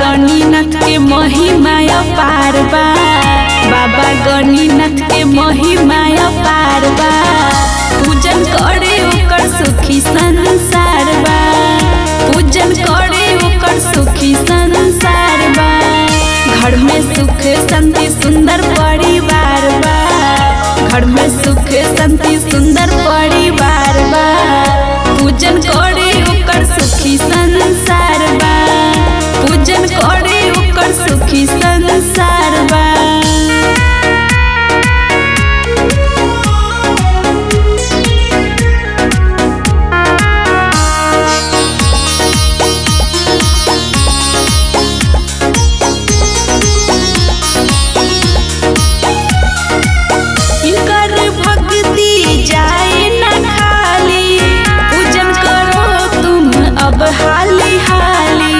गणिनाथ के महिमा अपार बा बाबा गणिनाथ के महिमा अपार बा पूजन करे ओकर सुखी संसार बा पूजन करे ओकर सुखी संसार बा घर में सुख शांति सुंदर परिवार बा घर में सुख शांति सुंदर परिवार बा पूजन करे ओकर सुखी संसार बा पूजन करे ओकर सुखी संसार बा इनकर भक्ति जाए न खाली पूजन करो तुम अब हाली हाली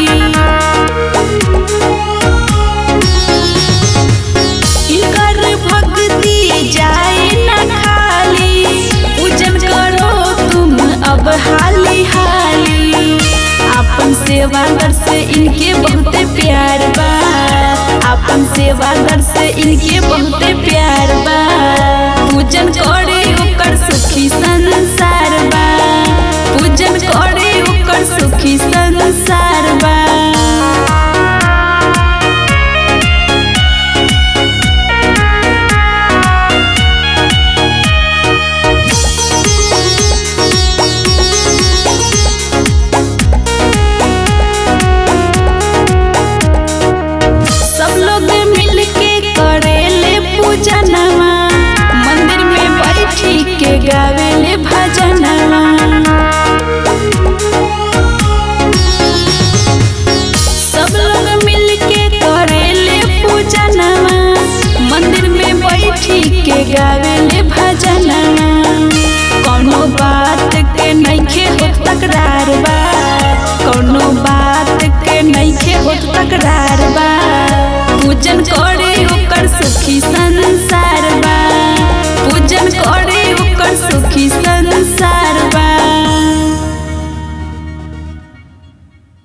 इनकर भक्ति जाए न खाली पूजन करो तुम अब हाली हाली अपन सेवागर से इनके बहुते प्यार बा अपन सेवागर से इनके बहुते प्यार बा पूजन करे ओकर सुखी संसार बा पूजन करे ओकर सुखी संसार बा सब लोग मिल के करेले पूजनवा मंदिर में बैठी के गावेले भजनवा सब लोग मिल के करेले पूजनवा मंदिर में बैठी के गावेले भजनवा कोनो बात के नइखे होत तकरार बा कोनो बात के नइखे होत तकरार बा पूजन करे ओकर सुखी संसार बा पूजन करे ओकर सुखी संसार